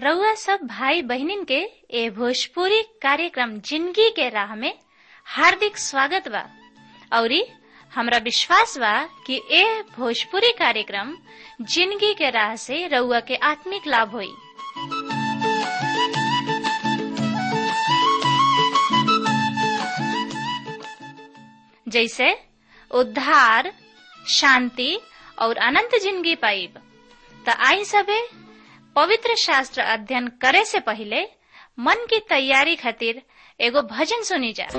रउआ सब भाई बहनिन के ए भोजपुरी कार्यक्रम जिंदगी के राह में हार्दिक स्वागत बा औरी हमरा विश्वास बा कि ए भोजपुरी कार्यक्रम जिंदगी के राह से रउआ के आत्मिक लाभ होई जैसे उद्धार शांति और अनंत जिंदगी पाइब त आई सबे पवित्र शास्त्र अध्ययन करे से पहले मन की तैयारी खातिर एगो भजन सुनी जा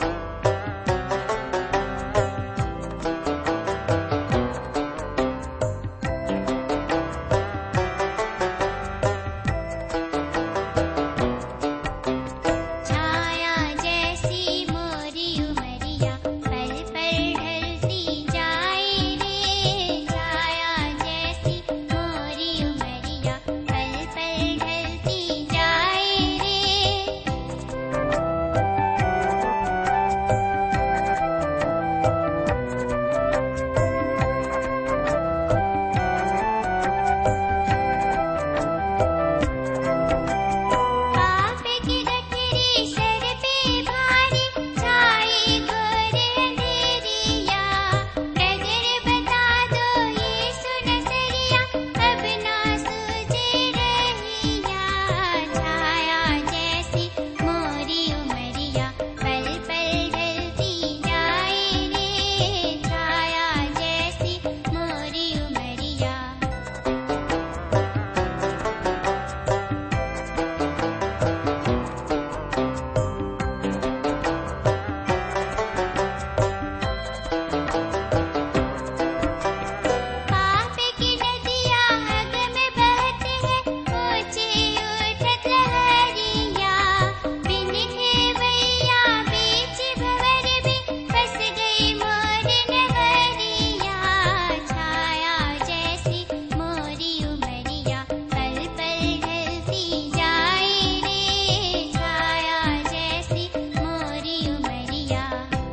छाया जैसी मोरी उमरिया पल पल ढलती जाए रे छाया जैसी मोरी उमरिया पल पल ढलती जाए रे पाप की गठरी सर पे भारी छाई घोर अंधेरिया नजर बता दो यीशु नजरिया अब ना सूझे रहिया छाया जैसी मोरी उमरिया पल पल ढलती जाए रे छाया जैसी मोरी उमरिया पाप की नदियाँ अग में बहते हैं ऊंची उठत लहरिया बिन खेवैया बीच भंवर में फंस गई मोर नगरिया छाया जैसी मोरी उमरिया पल पल ढलती जाए रे छाया जैसी मोरी उमरिया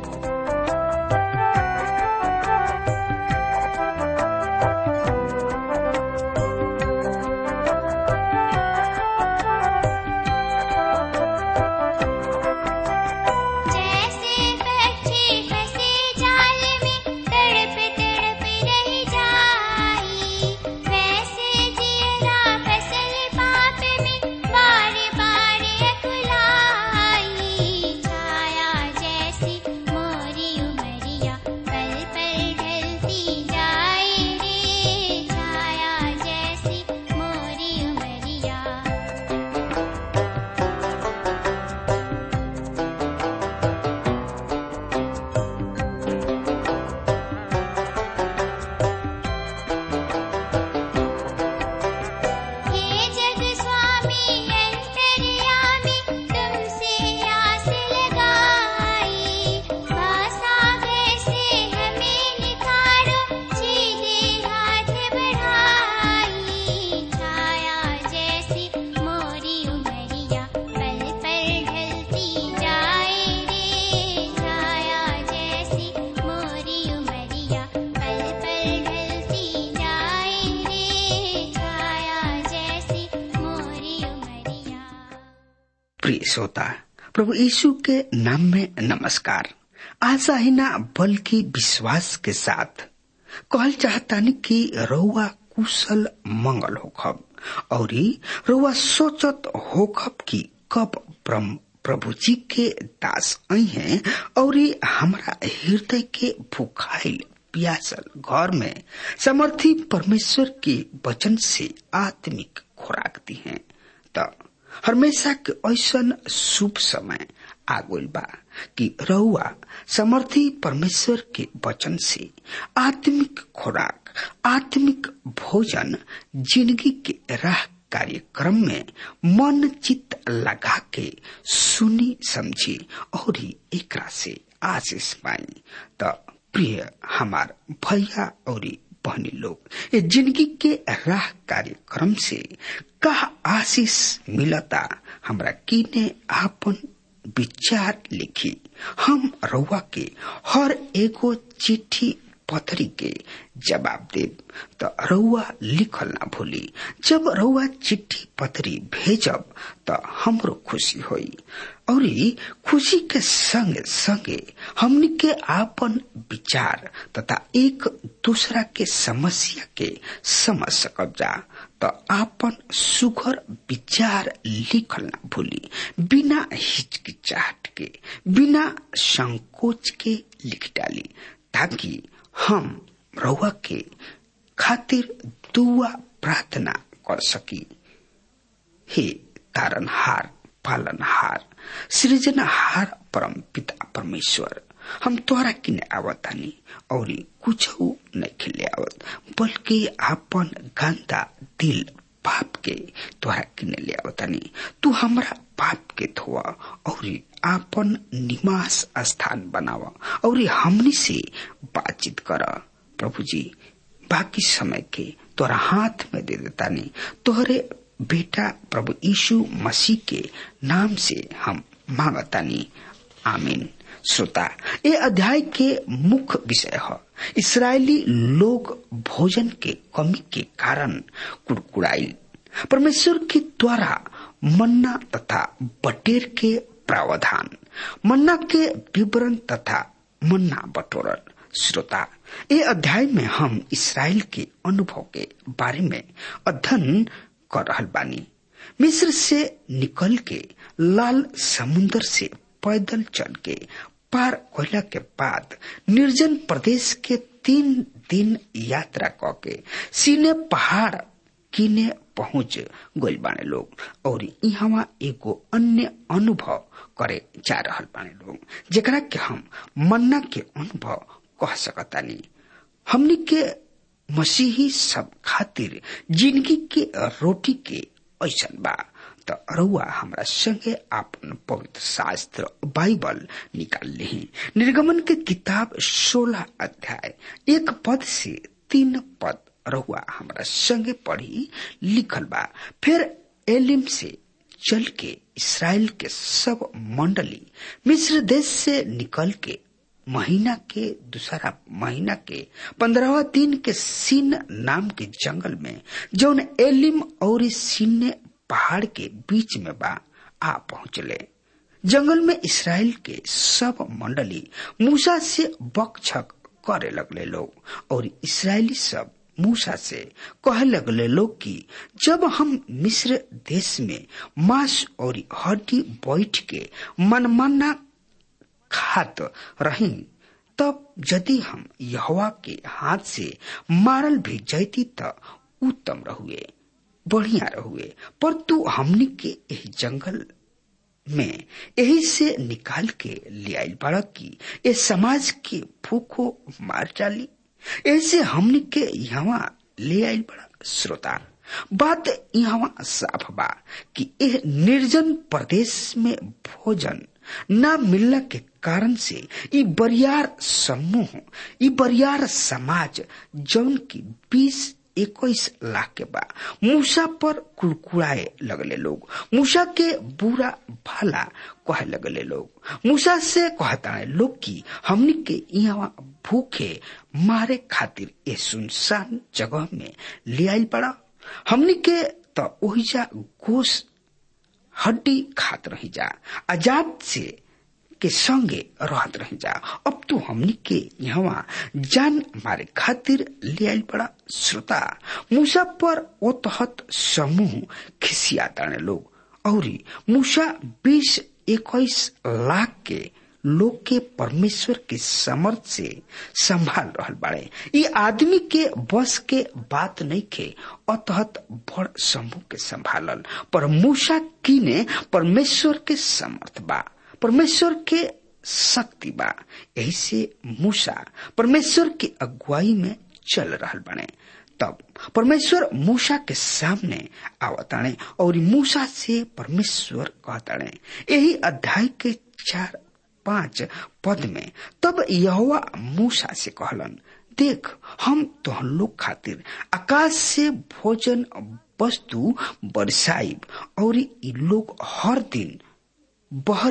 जैसे पक्षी फंसे जाल में तड़प तड़प रह जाई वैसे जीरा फसल पाप में बार बार अकुलाई छाया जैसी मोरी उमरिया पल पल ढलती जाए रे छाया जैसी मोरी उमरिया हे जग स्वामी अंतर्यामी तुमसे आस लगाई सागर से हमें निखारो सीधे हाथ बढ़ाई छाया जैसी मोरी उमरिया पल पल ढलती जाए रे छाया जैसी मोरी उमरिया पल पल ढलती जाए रे छाया जैसी मोरी उमरिया प्रिय श्रोता प्रभु यीशु के नाम में नमस्कार आशा ही ना बल्कि विश्वास के साथ कहल चाहतानी कि रउआ कुशल मंगल होखब और रउआ सोचत होखब कि कब प्रम- प्रभु जी के दास आई हैं और हमरा हृदय के भूखाइल प्यासल घर में समर्थी परमेश्वर के वचन से आत्मिक खुराक दी हैं त हमेशा के ऐसन शुभ समय आगुल बा कि रउआ समर्थी परमेश्वर के वचन से आत्मिक खुराक आत्मिक भोजन जिंदगी के राह कार्यक्रम में मन चित लगा के सुनी समझी और एकरा से आशीष पाई त प्रिय हमार भैया और बहनी लोग ये जिंदगी के राह कार्यक्रम से का आशीष मिलता हमरा किने आपन विचार लिखी हम रउआ के हर एगो चिट्ठी पथरी के जवाब दे त रउआ लिखल ना भूली जब रउआ चिट्ठी पथरी भेजब त हमरो खुशी होई और खुशी के संगे संगे हमनी के आपन विचार तथा एक दूसरा के समस्या के समझ सकब जा त आपन सुघर विचार लिखल ना भूली बिना हिचकिचाहट के बिना संकोच के लिख डाली ताकि हम रउआ के खातिर दुआ प्रार्थना कर सकी हे तारनहार पालनहार सृजनहार परम पिता परमेश्वर हम तोहरा किने आवतानी और कुछ नहीं खिले आवत बल्कि आपन गंदा दिल पाप के तोहरा किने ले आवतानी तू हमरा पाप के धोआ और आपन निवास स्थान बनावा और हमनी से बातचीत कर प्रभु जी बाकी समय के तोरा हाथ में दे देतानी तोहरे बेटा प्रभु यीशु मसीह के नाम से हम मांगतानी आमीन श्रोता ये अध्याय के मुख्य विषय है इसराइली लोग भोजन के कमी के कारण कुड़कुड़ाइल परमेश्वर के द्वारा मन्ना तथा बटेर के प्रावधान मन्ना के विवरण तथा मन्ना बटोरन श्रोता ये अध्याय में हम इसराइल के अनुभव के बारे में अध्ययन कर रहल बानी मिस्र से निकल के लाल समुन्दर से पैदल चल के पार कोयला के बाद निर्जन प्रदेश के तीन दिन यात्रा क के सीने पहाड़ किने पहुंच गइल बाने लोग और यहाँ एगो अन्य अनुभव करे जा रहल बाने लोग जेकरा के हम मन्ना के अनुभव कह सकतानी हमनी के मसीही सब खातिर जिंदगी के रोटी के ऐसन बा त रउआ हमरा संगे आपन पवित्र शास्त्र बाइबल निकाल ली निर्गमन के किताब सोलह अध्याय एक पद से तीन पद रउआ हमरा संगे पढ़ी लिखल बा फिर एलिम से चल के इसराइल के सब मंडली मिस्र देश से निकल के महीना के दूसरा महीना के पंद्रहवा दिन के सीन नाम के जंगल में जौन एलिम और सीने पहाड़ के बीच में बा आ पहुंचले जंगल में इसराइल के सब मंडली मूसा से बकछक करे लगले लोग और इसराइली सब मूसा से कहे लगले लोग कि जब हम मिस्र देश में मांस और हड्डी बैठ के मनमाना खात रही तब यदि हम यहवा के हाथ से मारल भी जैती त उत्तम रहुए बढ़िया रहुए पर तू हमनी के एही जंगल में यही से निकाल के ले आयल बड़ा की ये समाज के भूखो मार डाली ऐसे हमनी के यहाँ ले आयल बड़ा श्रोता बात यहाँ साफ बा कि यह निर्जन प्रदेश में भोजन न मिलने के कारण से ई बरियार समूह ई बरियार समाज जौन की बीस इक्कीस लाख के बा मूसा पर कुड़कुड़ाए लगले लोग मूसा के बुरा भला कहे लगले लोग मूसा से कहता है लोग की हमनी के यहाँ भूखे मारे खातिर ये सुनसान जगह में ले आयल पड़ा हमनी के तो ओहिजा गोश हड्डी खात रही जा आजाद से के संगे रहत रही जा अब तू हमनी के यहाँ जान मारे खातिर ले आयल बड़ा श्रोता मूसा पर ओ तहत समूह खिसिया ताने लोग और मूसा बीस इक्कीस लाख के लोग के परमेश्वर के समर्थ से संभाल रहल बाड़े ये आदमी के बस के बात नहीं के अतहत बड़ समूह के संभालल पर मूसा कीने परमेश्वर के समर्थ बा परमेश्वर के शक्ति बा यही से मूसा परमेश्वर की अगुवाई में चल रहल बने तब परमेश्वर मूसा के सामने आवताणे और मूसा से परमेश्वर कहताणे यही अध्याय के चार पांच पद में तब यहोवा मूसा से कहलन देख हम तोहन लोग खातिर आकाश से भोजन वस्तु बरसाइब और ई लोग हर दिन बहरी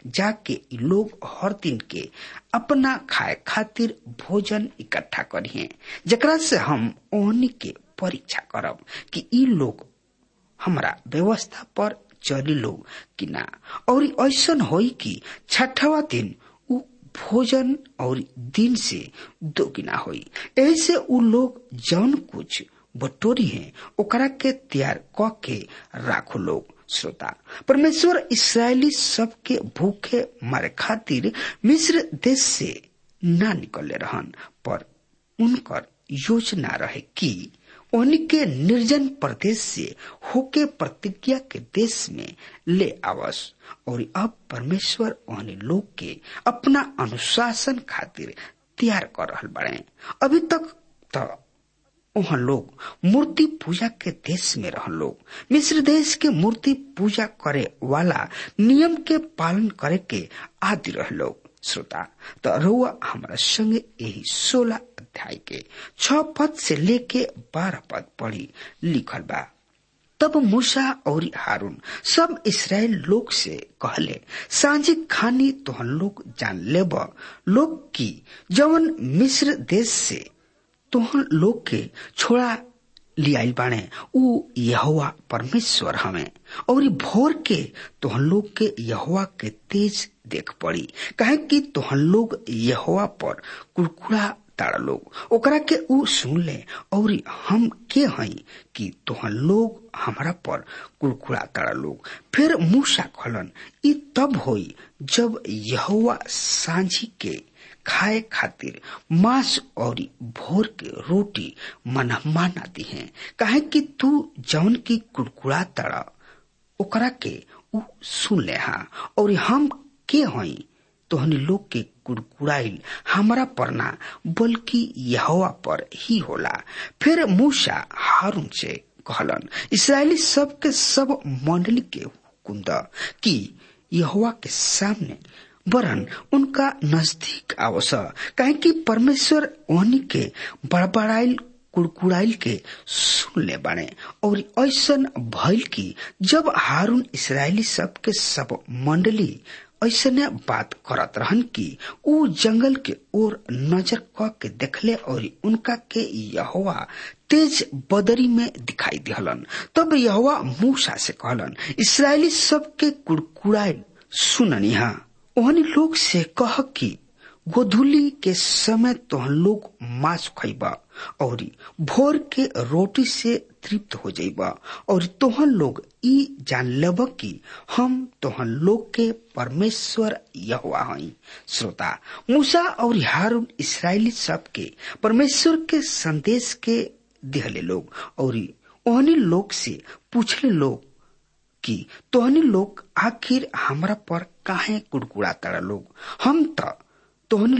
जाके इ लोग हर दिन के अपना खाए खातिर भोजन इकट्ठा करिए जकरा से हम ओहनी के परीक्षा करब कि इ लोग हमरा व्यवस्था पर चली लोग कि ना और ऐसन होई कि छठवा दिन उ भोजन और दिन से दोगुना होई ऐसे उ लोग जौन कुछ बटोरी है ओकरा के तैयार क के राखो लोग श्रोता परमेश्वर इसराइली सबके भूखे मारे खातिर मिस्र देश से ना निकले रहन पर उनकर योजना रहे कि उनके निर्जन प्रदेश से होके प्रतिज्ञा के देश में ले आवस और अब परमेश्वर उन लोग के अपना अनुशासन खातिर तैयार कर रहल बड़े अभी तक तो वहाँ लोग मूर्ति पूजा के देश में रह लोग मिस्र देश के मूर्ति पूजा करे वाला नियम के पालन करे के आदि रह लोग श्रोता तो रुआ हमारा संगे यही सोलह अध्याय के छ पद से लेके बारह पद पढ़ी लिखल बा तब मूसा और हारून सब इसराइल लोग से कहले सांझी खानी तोहन लोग जान लेब लोग की जवन मिस्र देश से तोहन लोग के छोड़ा लियाइल बाणे उ यहोवा परमेश्वर हमें और भोर के तोहन लोग के यहोवा के तेज देख पड़ी कहे कि तोहन लोग यहोवा पर कुड़कुड़ा तारा लोग ओकरा के उ सुन ले और हम के हई कि तोहन लोग हमरा पर कुड़कुड़ा तारा लोग फिर मूसा कहलन ई तब होई जब यहोवा सांझी के खाए खातिर मांस और भोर के रोटी मनहमाना दी है काहे कि तू जौन की कुड़कुड़ा तड़ा ओकरा के उ सुन ले हा और हम के हई तोहनी लोग के कुड़कुड़ाइल हमारा परना बल्कि यहोवा पर ही होला फिर मूसा हारून से कहलन इसराइली सब के सब मंडली के हुकुम द कि यहोवा के सामने वरन उनका नजदीक आवस काहे कि परमेश्वर ओहनी के बड़बड़ाइल कुड़कुड़ाइल के सुन ले बाणे और ऐसन भइल कि जब हारून इसराइली सब के सब मंडली ऐसने बात करत रहन कि उ जंगल के ओर नजर क के देखले और उनका के यहोवा तेज बदरी में दिखाई दिहलन तब यहोवा मूसा से कहलन इसराइली सब के कुड़कुड़ाइल सुननिहा ओहनी लोग से कह कि गोधुली के समय तोहन लोग मांस खैबा और भोर के रोटी से तृप्त हो जाइबा और तोहन लोग ई जान लेब कि हम तोहन लोग के परमेश्वर यहोवा हई श्रोता मूसा और हारून इसराइली सब के परमेश्वर के संदेश के दिहले लोग और ओहनी लोग से पूछले लोग कि तोहनी लोग आखिर हमरा पर काहे कुड़कुड़ा तड़ा लोग हम तो तोहनी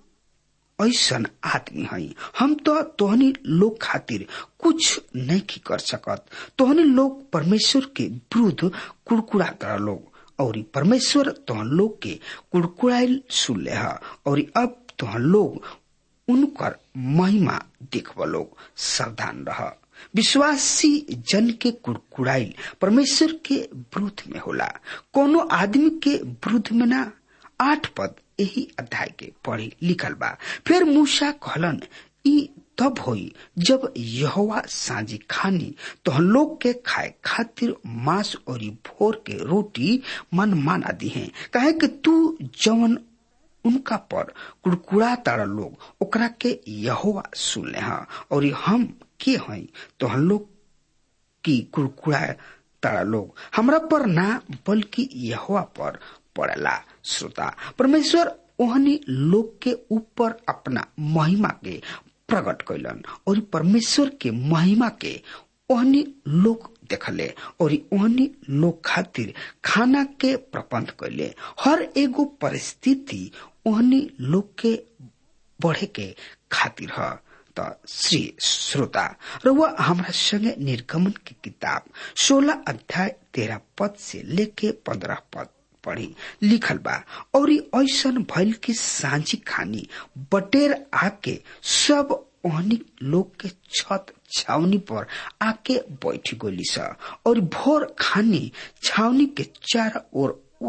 लोग ऐसन आदमी हई हम तो तोहनी लोग खातिर कुछ नहीं की कर सकत तोहनी लोग परमेश्वर के विरुद्ध कुड़कुड़ा तड़ा लोग और परमेश्वर तोहन लोग के कुड़कुड़ाइल सुन ले और अब तोहन लोग उनकर महिमा देखब लोग सावधान रह विश्वासी जन के कुड़कुड़ाइल परमेश्वर के विरुद्ध में होला कोनो आदमी के विरुद्ध में ना आठ पद यही अध्याय के पढ़ी लिखल बा फिर मूसा कहलन ई तब होई जब यहोवा साझी खानी तो हम लोग के खाए खातिर मांस और भोर के रोटी मन माना दी है कहे कि तू जवन उनका पर कुड़कुड़ा तारा लोग ओकरा के यहोवा सुन ले हा और हम के हई तो हम लोग की कुड़कुड़ा तारा लोग हमरा पर ना बल्कि यहोवा पर पड़ेला श्रोता परमेश्वर ओहनी लोग के ऊपर अपना महिमा के प्रकट कैलन और परमेश्वर के महिमा के ओहनी लोग देखले और ओहनी लोग खातिर खाना के प्रबंध कैले हर एगो परिस्थिति ओहनी लोग के बढ़े के खातिर है त श्री श्रोता र वह हमरा संगे निर्गमन की किताब सोलह अध्याय तेरह पद से लेके पंद्रह पद पढ़ी लिखल बा और ऐसन भइल की सांझी खानी बटेर आके सब ओहनी लोग के छत छावनी पर आके बैठ गोली सा और भोर खानी छावनी के चार ओर ओस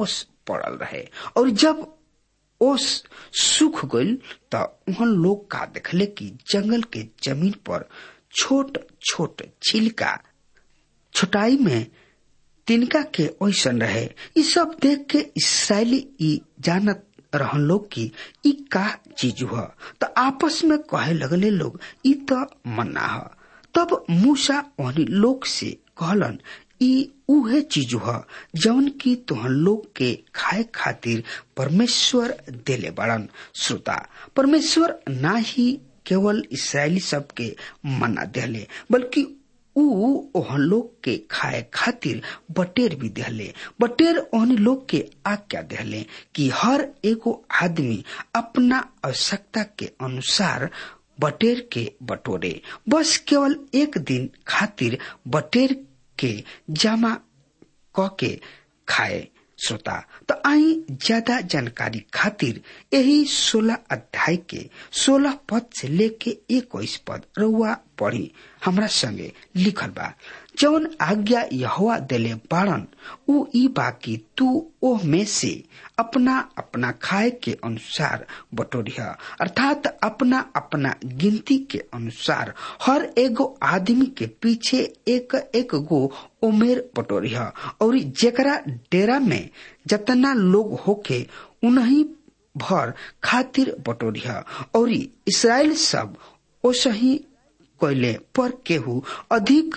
पड़ल रहे और जब ओस सूख गईल त उहन लोग का देखले कि जंगल के जमीन पर छोट छोट छिलका छोटाई में तिनका के ओसन रहे ई सब देख के इसराइली ई जानत रहन लोग की ई का चीज हुआ तो आपस में कहे लगले लोग ई तो मन्ना ह तब मूसा ओहनी लोग से कहलन ई उहे चीज ह जौन की तुहन लोग के खाए खातिर परमेश्वर देले बड़न श्रोता परमेश्वर ना ही केवल इसराइली सब के मना देले बल्कि ऊ ओहन लोग के खाए खातिर बटेर भी देहले बटेर ओहन लोग के आज्ञा देहले कि हर एगो आदमी अपना आवश्यकता के अनुसार बटेर के बटोरे बस केवल एक दिन खातिर बटेर के जमा क के खाए श्रोता तो आई ज्यादा जानकारी खातिर यही सोलह अध्याय के सोलह पद से लेके इक्कीस पद रउआ पढ़ी हमरा संगे लिखल बा जौन आज्ञा यहोवा देले बाड़न उ ई बाकी तू ओह में से अपना अपना खाए के अनुसार बटोरिया अर्थात अपना अपना गिनती के अनुसार हर एगो आदमी के पीछे एक एक गो उमेर बटोरिया और जेकरा डेरा में जतना लोग होके उन्हीं भर खातिर बटोरिया और इसराइल सब ओसही कैले पर केहू अधिक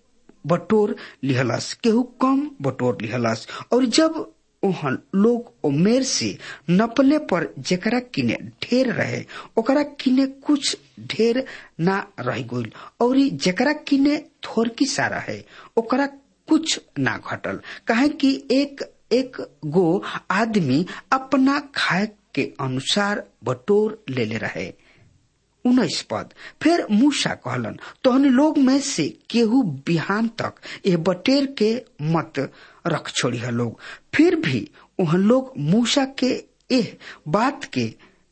बटोर लिहलस केहू कम बटोर लिहलस और जब ओहन लोग उमेर से नपले पर जेकरा किने ढेर रहे ओकरा किने कुछ ढेर ना रह गइल और जेकरा किने थोरकी सा रहे ओकरा कुछ ना घटल काहे कि एक एक गो आदमी अपना खाए के अनुसार बटोर लेले रहे उन्नीस पद फिर मूसा कहलन तोहन लोग में से केहू बिहान तक ये बटेर के मत रख छोड़ी है लोग फिर भी वह लोग मूसा के एह बात के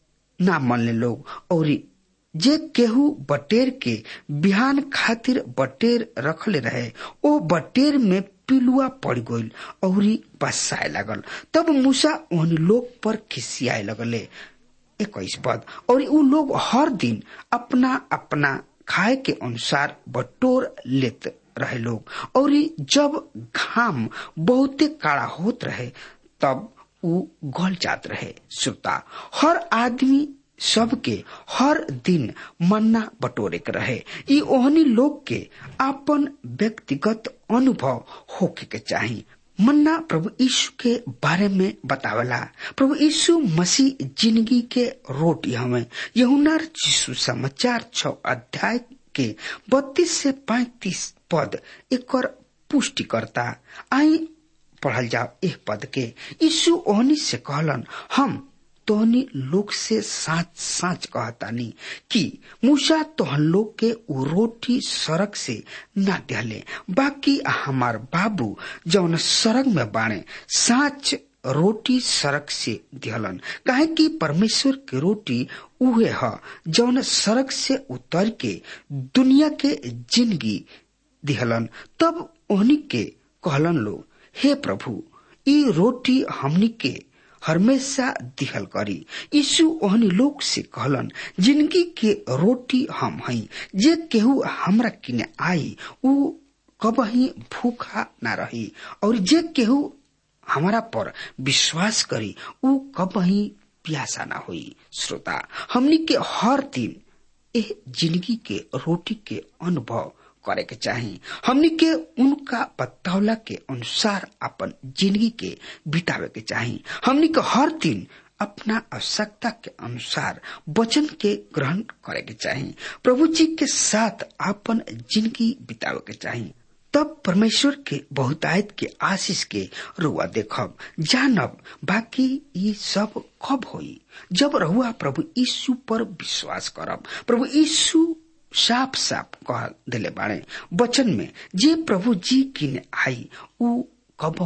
ना मन ले लोग और जे केहू बटेर के बिहान खातिर बटेर रखले रहे ओ बटेर में पिलुआ पड़ गईल और बसाए लगल तब मूसा उन लोग पर खिसियाए लगले इक्कीस पद और उ लोग हर दिन अपना अपना खाए के अनुसार बटोर लेत रहे लोग और जब घाम बहुते काड़ा होत रहे तब उ गल जात रहे श्रोता हर आदमी सबके हर दिन मन्ना बटोरे के रहे ई ओहनी लोग के अपन व्यक्तिगत अनुभव होके के चाहिए मन्ना प्रभु यीशु के बारे में बतावला प्रभु यीशु मसीह जिंदगी के रोटी हमें यहुनार यीशु समाचार छ अध्याय के बत्तीस से पैतीस पद एक पुष्टि करता आई पढ़ल जाओ एक पद के यीशु ओहनी से कहलन हम तोहनी लोग से साच साच कहतानी कि मूसा तोहन लोग के उ रोटी सड़क से ना दिहले बाकी हमार बाबू जौन सड़क में बाणे साच रोटी सड़क से दिहलन काहे कि परमेश्वर के रोटी उहे ह जौन सड़क से उतर के दुनिया के जिंदगी दिहलन तब ओहनी के कहलन लोग हे प्रभु ई रोटी हमनी के हमेशा दिहल करी यीशु ओहनी लोग से कहलन जिंदगी के रोटी हम हई जे केहू हमरा किने आई उ कबही भूखा ना रही और जे केहू हमारा पर विश्वास करी उ कबही प्यासा ना हुई श्रोता हमनी के हर दिन एह जिंदगी के रोटी के अनुभव करे के चाही हमनी के उनका बतौला के अनुसार अपन जिंदगी के बितावे के चाही हमनी के हर दिन अपना आवश्यकता के अनुसार वचन के ग्रहण करे के चाही प्रभु जी के साथ अपन जिंदगी बितावे के चाही तब परमेश्वर के बहुतायत के आशीष के रुआ देखब जानब बाकी ये सब कब होई जब रहुआ प्रभु यीशु पर विश्वास करब प्रभु यीशु साफ साफ कह दिले बाड़े वचन में जे प्रभु जी किने आई उ कबहू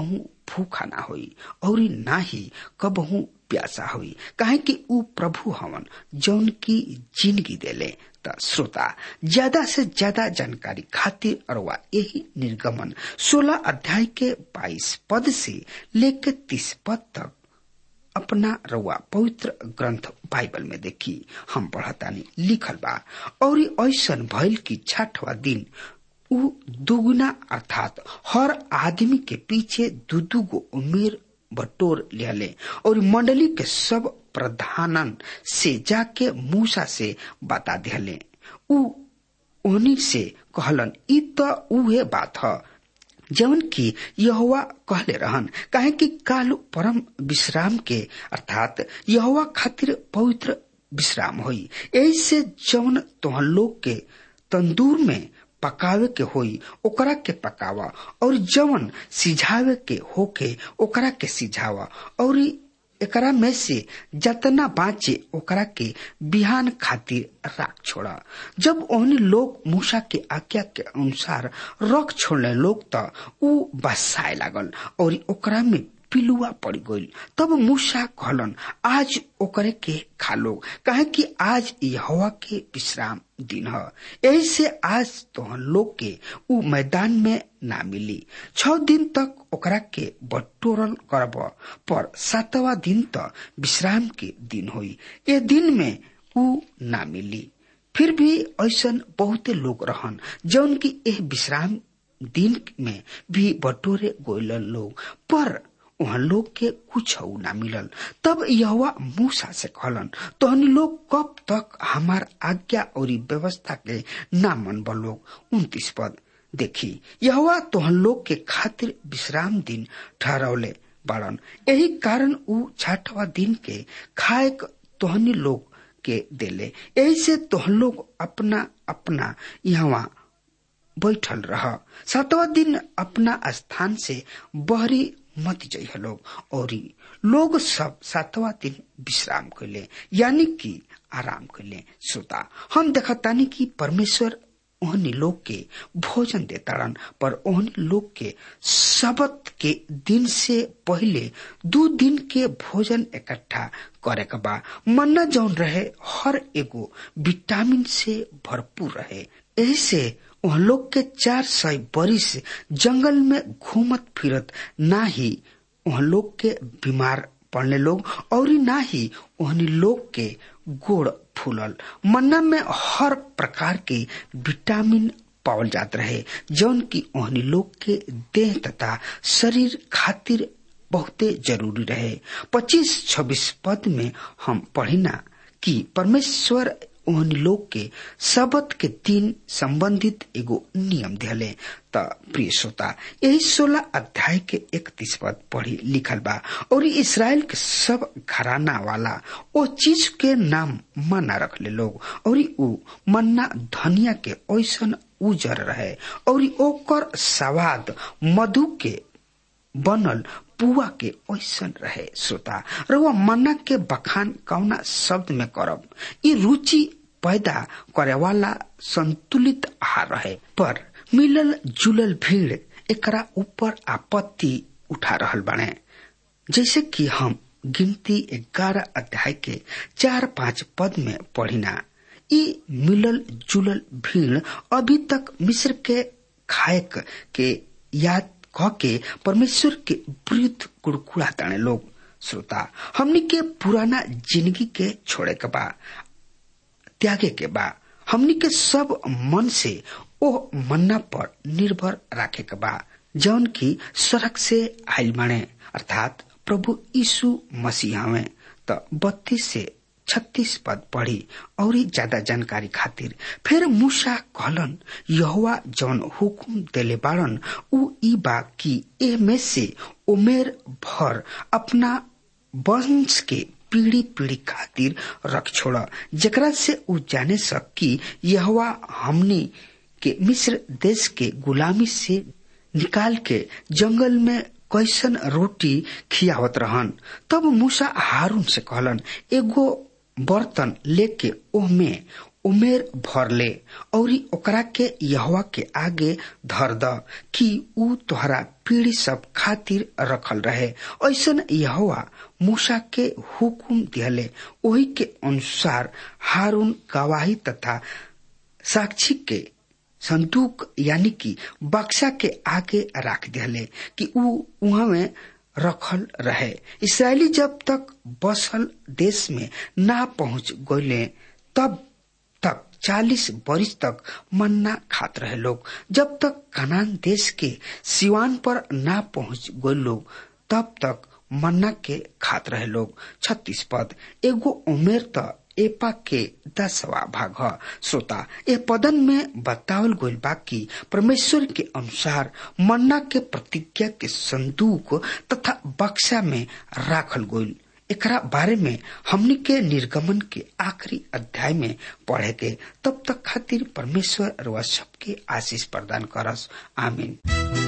भूखा ना होई और ना ही कबहू प्यासा हुई काहे कि ऊ प्रभु हवन जौन की जिंदगी देले त श्रोता ज्यादा से ज्यादा जानकारी खातिर अरवा यही निर्गमन 16 अध्याय के 22 पद से लेकर 30 पद तक अपना रउआ पवित्र ग्रंथ बाइबल में देखी हम पढ़तानी लिखल बा और ऐसन भइल की छठवा दिन ऊ दुगुना अर्थात हर आदमी के पीछे दू दू गो उमेर बटोर लियाले और मंडली के सब प्रधानन से जाके मूसा से बता दिले ऊ ओनी से कहलन ई त उहे बात ह जवन की यहोवा कहले रहन काहे कि काल परम विश्राम के अर्थात यहोवा खातिर पवित्र विश्राम होई ऐसे जवन तोहन लोग के तंदूर में पकावे के होई ओकरा के पकावा और जवन सिझावे के होके ओकरा के सिझावा और एकरा में से जतना बाँचे ओकरा के बिहान खातिर राख छोड़ा जब ओहनी लोग मूसा के आज्ञा के अनुसार रख छोड़ने लोग त ऊ बसाए लागल और ओकरा में पिलुआ पड़ गई तब मूसा कहलन आज ओकरे के खा लो कहे कि आज यहोवा के विश्राम दिन है ऐसे आज तोहन लोग के ऊ मैदान में ना मिली छ दिन तक ओकरा के बटोरल करब पर सातवा दिन तक विश्राम के दिन हुई ये दिन में ऊ ना मिली फिर भी ऐसन बहुते लोग रहन जौन की एह विश्राम दिन में भी बटोरे गोयल लोग पर वहाँ लोग के कुछ ना मिलल तब यहोवा मूसा से कहलन तोहनी लोग कब तक हमार आज्ञा और व्यवस्था के ना मन लोग उन्तीस पद देखी यहोवा तोहन लोग के खातिर विश्राम दिन ठहरौले बाड़न यही कारण ऊ छठवा दिन के खाए तोहनी लोग के देले यही से तोहन लोग अपना अपना यहाँ बैठल रह सातवा दिन अपना स्थान से बहरी मत जइह लोग और लोग सब सातवा दिन विश्राम कैले यानी कि आराम कैले श्रोता हम देखतानी कि परमेश्वर ओहनी लोग के भोजन देताड़न पर ओहनी लोग के शबत के दिन से पहले दो दिन के भोजन इकट्ठा करे के बा मन्ना जौन रहे हर एगो विटामिन से भरपूर रहे ऐसे वह लोग के चार सौ बरिस जंगल में घूमत फिरत ना ही वह लोग के बीमार पड़ने लोग और ना ही वहनी लोग के गोड़ फूलल मन्ना में हर प्रकार के विटामिन पावल जात रहे जौन की ओहनी लोग के देह तथा शरीर खातिर बहुते जरूरी रहे पच्चीस छब्बीस पद में हम पढ़िना कि परमेश्वर ओहनी लोग के सबत के दिन संबंधित एगो नियम दिले त प्रिय श्रोता यही सोलह अध्याय के इकतीस पद पढ़ी लिखल बा और इसराइल के सब घराना वाला ओ चीज के नाम मन्ना रखले लोग और ऊ मन्ना धनिया के ऐसन उजर रहे और ओकर सवाद मधु के बनल पुआ के ऐसन रहे श्रोता रउआ मन्ना के बखान कौना शब्द में करब ई रुचि पैदा करे वाला संतुलित आहार रहे पर मिलल जुलल भीड़ एकरा ऊपर आपत्ति उठा रहल बने जैसे कि हम गिनती ग्यारह अध्याय के चार पांच पद में पढ़िना ई मिलल जुलल भीड़ अभी तक मिस्र के खायक के याद कह के परमेश्वर के विरुद्ध कुड़कुड़ा ताने लोग श्रोता हमनी के पुराना जिंदगी के छोड़े के बा त्यागे के बा हमनी के सब मन से ओ मन्ना पर निर्भर राखे के बा जौन की सड़क से आयल बने अर्थात प्रभु यीशु मसीह हवे त बत्तीस से छत्तीस पद पढ़ी और ज्यादा जानकारी खातिर फिर मूसा कहलन यहोवा जौन हुकुम देले बाड़न उ ई बा कि ए में से उमेर भर अपना वंश के पीढ़ी पीढ़ी खातिर रख छोड़ जकरा से उ जाने सक कि यहोवा हमनी के मिस्र देश के गुलामी से निकाल के जंगल में कैसन रोटी खियावत रहन तब मूसा हारून से कहलन एगो बर्तन लेके ओह में उमेर भर ले और ओकरा के यहवा के आगे धर द कि ऊ तोहरा पीढ़ी सब खातिर रखल रहे ऐसन यहवा मूसा के हुकुम दिहले वही के अनुसार हारून गवाही तथा साक्षी के संदूक यानी कि बक्सा के आगे रख दिहले कि ऊ वहां में रखल रहे इसराइली जब तक बसल देश में ना पहुंच गए तब तक चालीस वर्ष तक मन्ना खात रहे लोग जब तक कनान देश के सिवान पर ना पहुंच गए लोग तब तक मन्ना के खात रहे लोग छत्तीस पद एगो उमेर त एपा के दसवा भाग ह श्रोता ए पदन में बतावल गइल बा कि परमेश्वर के अनुसार मन्ना के प्रतिज्ञा के संदूक तथा बक्सा में राखल गइल एकरा बारे में हमनी के निर्गमन के आखिरी अध्याय में पढ़े के तब तक खातिर परमेश्वर रवा सबके आशीष प्रदान करस आमीन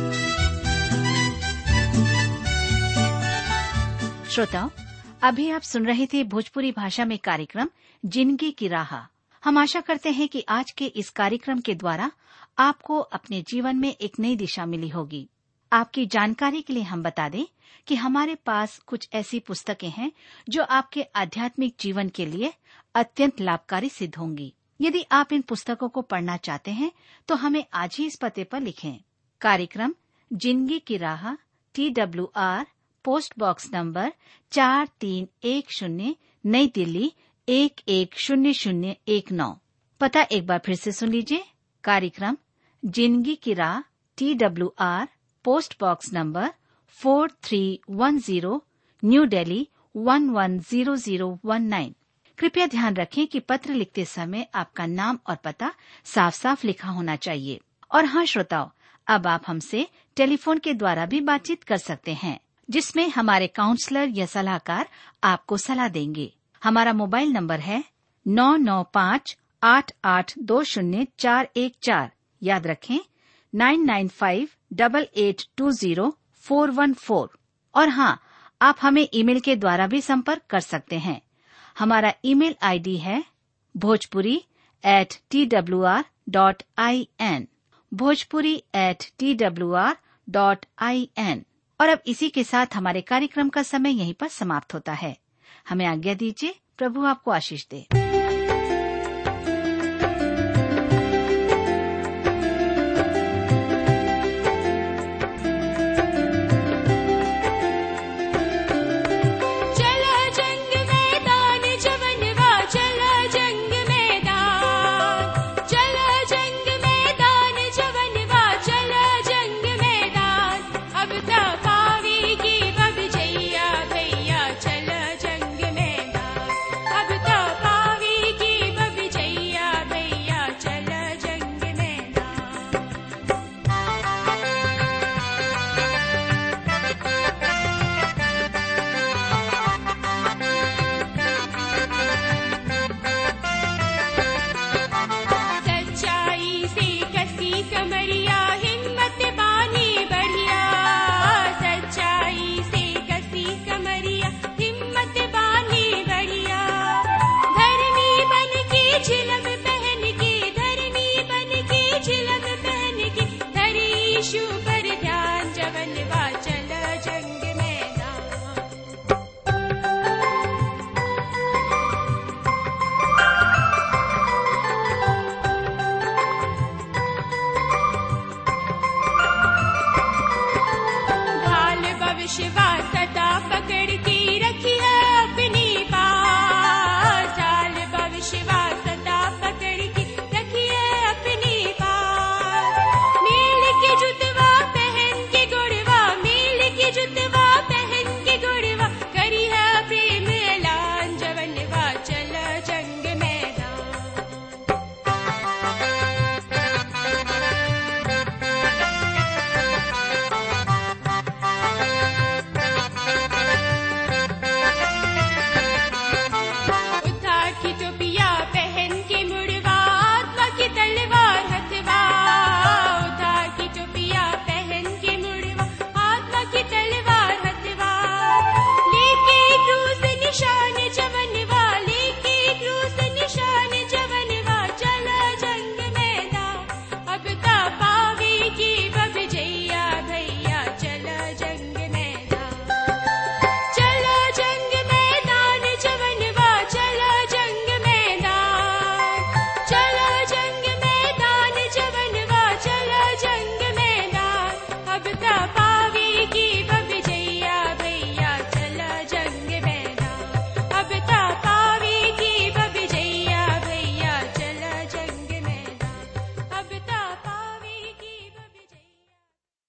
श्रोताओं अभी आप सुन रहे थे भोजपुरी भाषा में कार्यक्रम जिंदगी की राह हम आशा करते हैं कि आज के इस कार्यक्रम के द्वारा आपको अपने जीवन में एक नई दिशा मिली होगी आपकी जानकारी के लिए हम बता दें कि हमारे पास कुछ ऐसी पुस्तकें हैं जो आपके आध्यात्मिक जीवन के लिए अत्यंत लाभकारी सिद्ध होंगी यदि आप इन पुस्तकों को पढ़ना चाहते हैं तो हमें आज ही इस पते पर लिखें कार्यक्रम जिंदगी की राह T W R post box number चार तीन एक शून्य नई दिल्ली एक एक शून्य शून्य एक नौ पता एक बार फिर से सुन लीजिए कार्यक्रम जिंदगी की राह T W R post box number four three one zero New Delhi one one zero zero one nine कृपया ध्यान रखें कि पत्र लिखते समय आपका नाम और पता साफ साफ लिखा होना चाहिए और हाँ श्रोताओं अब आप हमसे टेलीफोन के द्वारा भी बातचीत कर सकते हैं जिसमें हमारे काउंसलर या सलाहकार आपको सलाह देंगे हमारा मोबाइल नंबर है नौ नौ पाँच आठ आठ दो शून्य चार एक चार याद रखें nine nine five double eight two zero four one four और हाँ आप हमें ईमेल के द्वारा भी संपर्क कर सकते हैं हमारा ईमेल आईडी है Bhojpuri at T W R dot I N Bhojpuri at T W R dot I N और अब इसी के साथ हमारे कार्यक्रम का समय यहीं पर समाप्त होता है हमें आज्ञा दीजिए प्रभु आपको आशीष दे